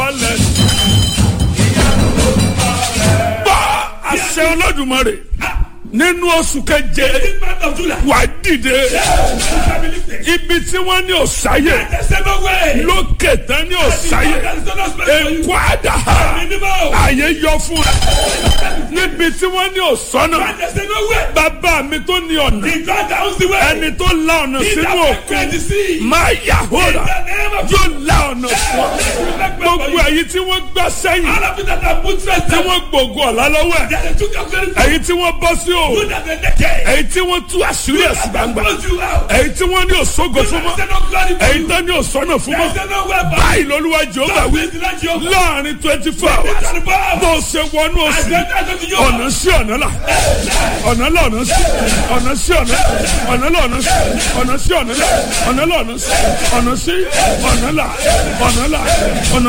wálẹ̀. gbọ́ àṣẹ olódùmarè nínú oṣù keje This month of July. wà á dìde Stability. ibi tí wọ́n ní òsáyè There's no way. lókè tán ní òsáyè There's no space for you. èkó àdá Minimum. àyè yọ fún ẹ níbi tí wọ́n ní òsánà There's no way. bàbá mi tó ní ọ̀nà The God that owns the way. ẹni tó la ọ̀nà He sínú that òkun created the sea. máa yà In hóra the name of yóò la ọ̀nà fún ọ Jesus. gbogbo èyí tí wọ́n gbà sẹ́yìn All of you that have put stress tí down. wọ́n gbògo ọ̀la lọ́wọ́ ẹ̀ That they took up very èyí tí wọ́n bọ́ sí o good that they naked. èyí tí wọ́n tú àṣírí ẹ̀sìn gbangba Close you out. èyí tí wọ́n ní òṣogo fún mọ́ There's no glory for èyí you. tó ní òṣọ́nà fún mọ́ There's no way back. báyìí lolúwa jehova wí There's no Jehovah. láàrin twenty four hours There's no power. bó o ṣe wọnú I oṣù said that's what you are. ọ̀nà sí ọ̀nà là ọ̀nà là ọ̀nà sí ọ̀nà sí ọ̀nà ọ̀nà là ọ̀nà sí ọ̀nà sí ọ̀nà là ọ̀nà là ọ̀nà sí ọ̀nà sí ọ̀nà là ọ̀nà là ọ̀nà.